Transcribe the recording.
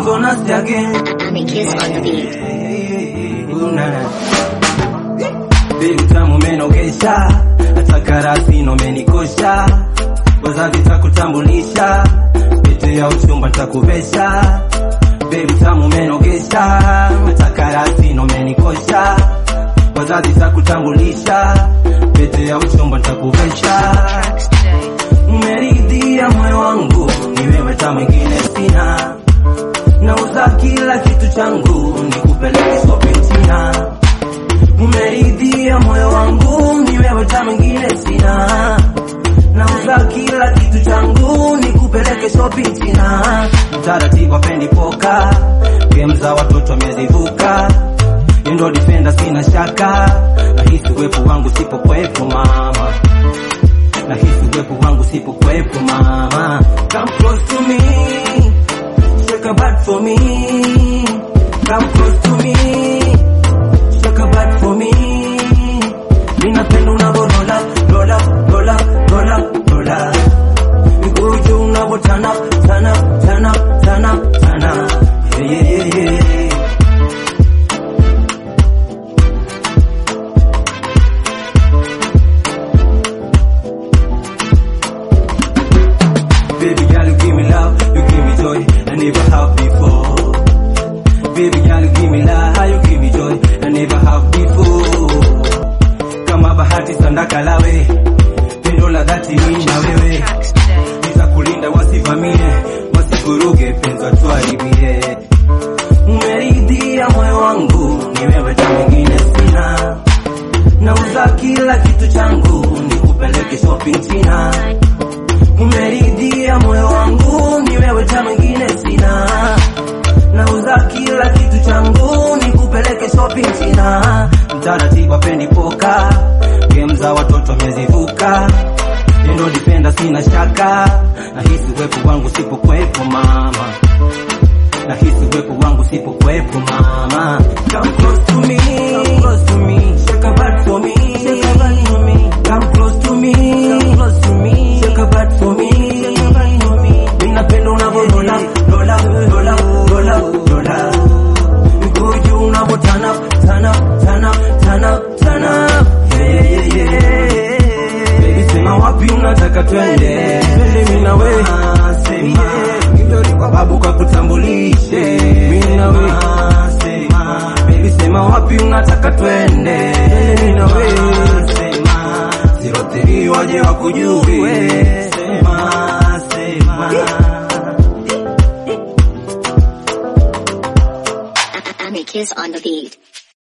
gonna stay again. Make kiss on the beat. Baby tamu umenogesha, hata karasino umenikosha, wazazi takutambulisha, pete ya uchumba nitakuvesha. Baby tamu umenogesha, hata karasino umenikosha, wazazi takutambulisha, pete ya uchumba nitakuvesha. Umeridhia moyo wangu, ni wewe ta mwingine sina, nauza kila kitu changu, nikupeleke shopping China. Umeridhia moyo wangu, ni wewe ta mwingine sina, nauza kila kitu changu, nikupeleke shopping China. Mtaratibu apendi poka, game za watoto amezivuka, ndo defender sina shaka, nahisi uwepo wangu sipokwepo mama nahisi uwepo wangu sipokwepo mama come close to me shake a butt for me come close to me shake a butt for me ninapenda unavorola rola rola rola rola miguu juu unavotana tana tana tana tana yeah, yeah, yeah, yeah. Baby girl, you give me love, you give me joy, I never have before. Baby girl, you give me love, you give me joy, I never have before. Kama bahati sandaka lawe, pendo la dhati mimi na wewe, nitakulinda wasivamie, wasikuruge penzi tuharibie. Umeridhia moyo wangu, ni wewe ta mwingine sina, nauza kila kitu changu, nikupeleke shopping China umeridhia moyo wangu, ni wewe ta mwingine sina, nauza kila kitu changu, nikupeleke shopping China. Mtaratibu apendi poka, game za watoto amezivuka, ndo dipenda sina shaka, nahisi uwepo wangu sipokwepo mama, nahisi uwepo wangu sipokwepo mama. Come close to me, come close to me, shake a butt for me, shake a butt for me. Come close to me, come close to me, shake a butt for me, shake a butt for me. Ninapenda unavorola, rola, rola, rola, rola. Miguu juu unavotana, tana, tana, tana, tana. Yeah, yeah, yeah. Baby sema wapi unataka twende, twende mimi na wewe. Sema, ndio kwa babu kakutambulishe, mimi na wewe. Sema, baby sema wapi unataka twende, twende mimi na wewe. Sema, sirotiri waje wakujue. Sema, sema. Make kiss on the beat.